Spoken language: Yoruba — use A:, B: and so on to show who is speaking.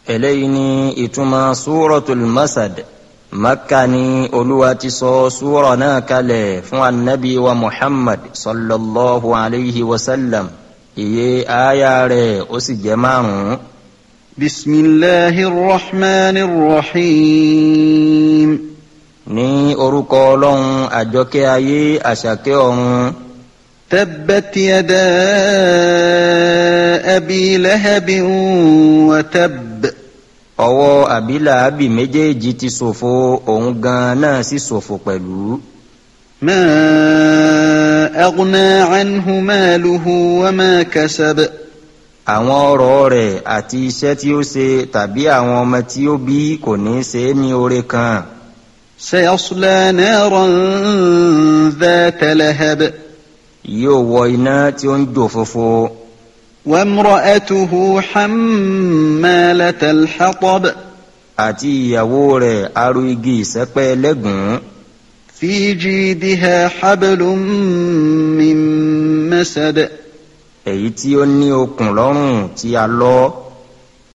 A: eléyìí ni ìtumọ̀ súrọ̀tul masad makka ni olúwa ti sọ súrọ̀ náà kalẹ̀ fún anabi wa muhammad sallallahu alayhi wa sallam iye aya rẹ̀ ó sì jẹ́ márùn-ún.
B: بسم الله الرحمن الرحيم
A: ní orúkọ ọlọ́run àjọkẹ́ ayé àṣàkẹ́ ọ̀run
B: تبت يدا أبي لهب وتب
A: ọwọ́ àbílàábì méjèèjì ti ṣòfò òun gan náà sì ṣòfò pẹ̀lú.
B: ما أغنى عنه ماله وما كسب
A: àwọn ọrọ̀ rẹ̀ àti iṣẹ́ tí ó ṣe tàbí àwọn ọmọ tí ó bí kò ní í ṣe é ní oore kan.
B: سيصلى نارا ذات لهب
A: yóò wọ iná tí ó ń jò fòfo
B: وامرأته حمالة الحطب
A: àti ìyàwó rẹ̀ aró igi ìsẹ́pẹ́ lẹ́gùn-ún
B: في جيدها حبل من مسد
A: èyí tí ó ní okùn lọ́rùn tí a lọ́